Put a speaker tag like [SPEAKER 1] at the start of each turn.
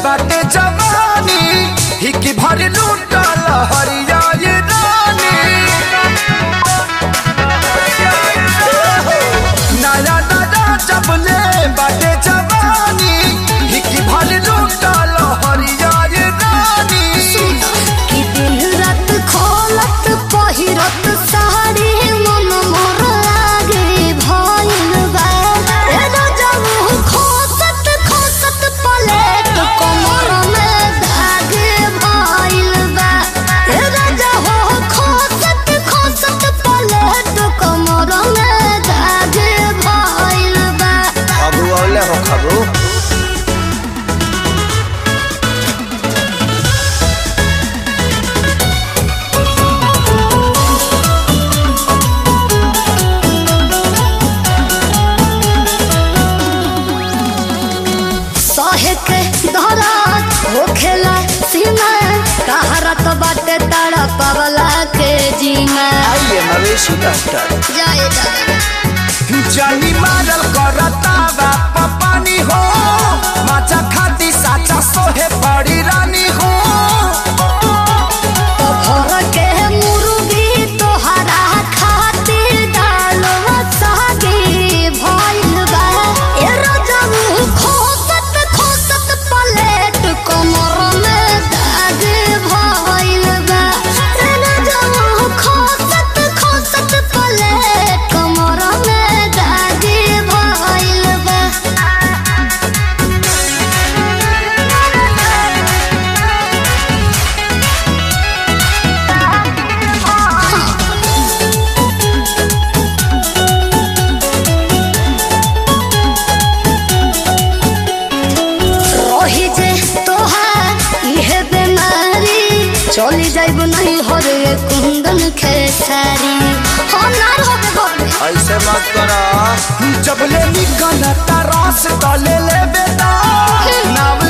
[SPEAKER 1] बाटे जवानी हिकी भर लूटल हरिया ये रानी नया नया जबले बाटे जवानी हिकी भर लूटल हरिया ये रानी
[SPEAKER 2] कि दिन रात खोलत पहिरत साड़ी मन मोर लागे भइल बा ए रजऊ खोसत खोसत पलेट कमर में धागे भइल बा ए रजऊ खोसत खोसत पलेट कमर में धागे भइल बा
[SPEAKER 1] खबू औले हो खबू
[SPEAKER 2] सहे के धरात होखेला सीमा कहरत बाटे तारा पवला के जीना
[SPEAKER 1] आइए मवेशी डॉक्टर
[SPEAKER 2] जाए दादा
[SPEAKER 1] जानी मारल करता बाप पानी हो माचा खाती साचा सोहे बड़ी रानी हो
[SPEAKER 2] तो भर के मुर्गी तोहरा खातिर डालवा सागे भइल बा ए रजऊ खोसत खोसत पलेट कमर में दाग भइल बा ए रजऊ खोसत खोसत पलेट कमर में दाग भइल बा रही जे तोहार इहे बेमारी चली जाइब नहीं हरे कुंदन खेसारी हो नार होबे गोबे
[SPEAKER 1] ऐसे मत करा जब ले निकलता रस तले ले बेटा नाव